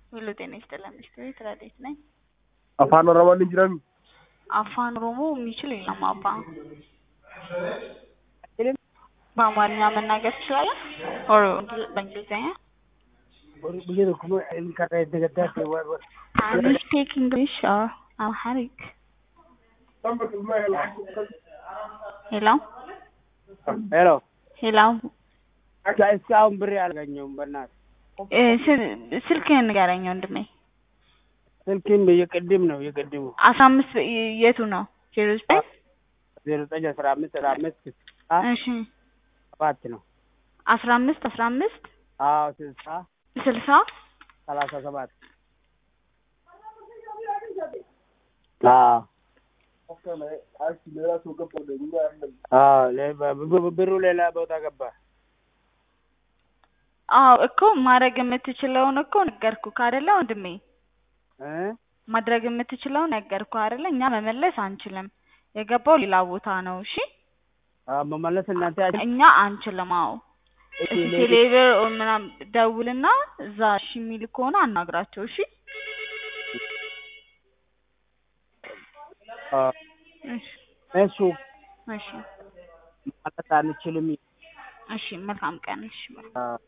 ሁሉ ጤና ይስጥልን። ሚስትቤት ረዴት ነኝ። afaan oromoon hin jiran አፋን ኦሮሞ የሚችል የለም አባ። በአማርኛ መናገር ትችላለህ? ኦር በእንግሊዝኛ? biyya tokko ilmi karraa itti gaddaate Can you speak English or Amharic? ሄሎ ሄሎ ሄሎ እስካሁን ብሬ አላገኘሁም በእናትህ እ ስል- ስልክህን ንገረኝ ወንድሜ። ስልኬን የቅድም ነው የቅድሙ አስራ አምስት የቱ ነው? ዜሮ ዘጠኝ ዜሮ ዘጠኝ አስራ አምስት አስራ አምስት እሺ ሰባት ነው አስራ አምስት አስራ አምስት አዎ ስልሳ ስልሳ ሰላሳ ሰባት አዎ አዎ ሌ- ብ- ብሩ ሌላ ቦታ ገባ አዎ እኮ ማድረግ የምትችለውን እኮ ነገርኩህ አይደለ ወንድሜ? እ ማድረግ የምትችለውን ነገርኩህ አይደለ? እኛ መመለስ አንችልም። የገባው ሌላ ቦታ ነው። እሺ አዎ መመለስ እናንተ ያቺ- እኛ አንችልም። አዎ እስኪ ቴሌብር ምናምን ደውልና እዛ እሺ የሚል ከሆነ አናግራቸው። እሺ አዎ እሺ እሱ እሺ ማለት አንችልም እሺ መልካም ቀን። እሺ አዎ